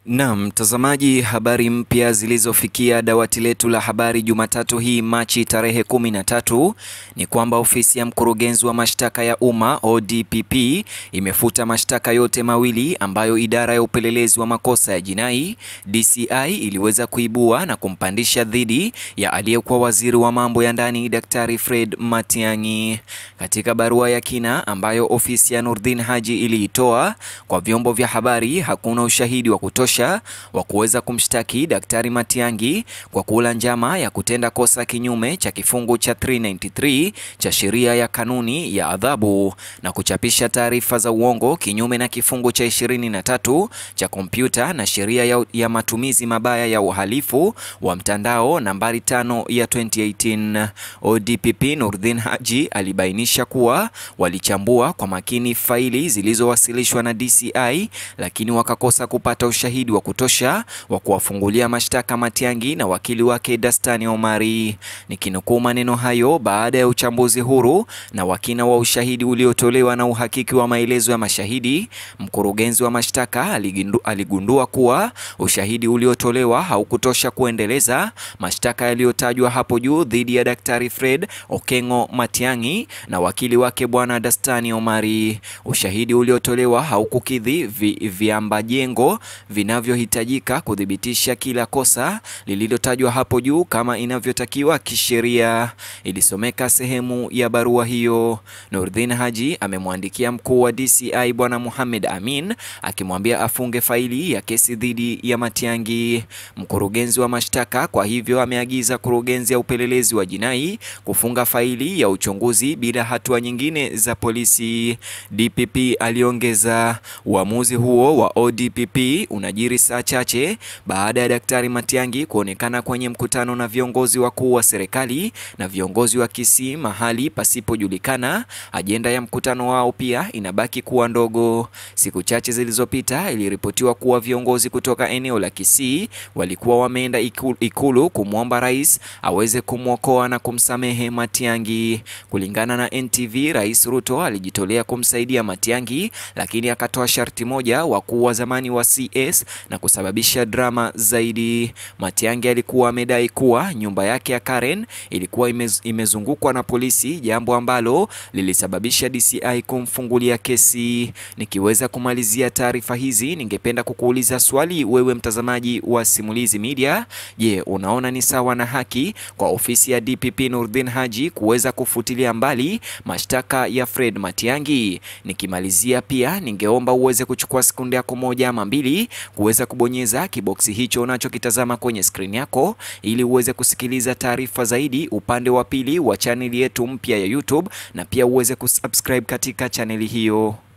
Naam, mtazamaji, habari mpya zilizofikia dawati letu la habari Jumatatu hii Machi tarehe kumi na tatu ni kwamba ofisi ya mkurugenzi wa mashtaka ya umma ODPP imefuta mashtaka yote mawili ambayo idara ya upelelezi wa makosa ya jinai DCI iliweza kuibua na kumpandisha dhidi ya aliyekuwa waziri wa mambo ya ndani Daktari Fred Matiang'i. Katika barua ya kina ambayo ofisi ya Nurdin Haji iliitoa kwa vyombo vya habari, hakuna ushahidi wa kutosha wa kuweza kumshtaki Daktari Matiang'i kwa kula njama ya kutenda kosa kinyume cha kifungu cha 393 cha sheria ya kanuni ya adhabu na kuchapisha taarifa za uongo kinyume na kifungu cha 23 cha kompyuta na sheria ya, ya matumizi mabaya ya uhalifu wa mtandao nambari tano ya 2018. ODPP Nurdin Haji alibainisha kuwa walichambua kwa makini faili zilizowasilishwa na DCI lakini wakakosa kupata ushahidi wa kutosha wa kuwafungulia mashtaka Matiang'i na wakili wake Dastani Omari. Nikinukuu maneno hayo baada ya uchambuzi huru na wakina wa ushahidi uliotolewa na uhakiki wa maelezo ya mashahidi, mkurugenzi wa mashtaka aligindu, aligundua kuwa ushahidi uliotolewa haukutosha kuendeleza mashtaka yaliyotajwa hapo juu dhidi ya Daktari Fred Okengo Matiang'i na wakili wake Bwana Dastani Omari. Ushahidi uliotolewa haukukidhi vi, viambajengo vinavyohitajika kuthibitisha kila kosa lililotajwa hapo juu kama inavyotakiwa kisheria, ilisomeka sehemu ya barua hiyo. Nurdin Haji amemwandikia mkuu wa DCI Bwana Mohamed Amin akimwambia afunge faili ya kesi dhidi ya Matiang'i. Mkurugenzi wa mashtaka kwa hivyo ameagiza kurugenzi ya upelelezi wa jinai kufunga faili ya uchunguzi bila hatua nyingine za polisi. DPP aliongeza, uamuzi huo wa ODPP unajiri saa chache baada ya Daktari Matiang'i kuonekana kwenye mkutano na viongozi wakuu wa serikali na viongozi wa Kisii mahali pasipojulikana. Ajenda ya mkutano wao pia inabaki kuwa ndogo. Siku chache zilizopita iliripotiwa kuwa viongozi kutoka eneo la Kisii walikuwa wameenda ikulu, ikulu kumwomba rais aweze kumwokoa na kumsamehe Matiang'i. Kulingana na NTV, Rais Ruto alijitolea kumsaidia Matiang'i, lakini akatoa sharti moja wakuu wa zamani wa CS na kusababisha drama zaidi. Matiang'i alikuwa amedai kuwa nyumba yake ya Karen ilikuwa imez, imezungukwa na polisi, jambo ambalo lilisababisha DCI kumfungulia kesi. Nikiweza kumalizia taarifa hizi, ningependa kukuuliza swali wewe mtazamaji wa Simulizi Media. Je, unaona ni sawa na haki kwa ofisi ya DPP Nurdin Haji kuweza kufutilia mbali mashtaka ya Fred Matiang'i? Nikimalizia pia ningeomba uweze kuchukua sekunde yako moja ama mbili kuweza kubonyeza kiboksi hicho unachokitazama kwenye skrini yako ili uweze kusikiliza taarifa zaidi upande wa pili wa chaneli yetu mpya ya YouTube na pia uweze kusubscribe katika chaneli hiyo.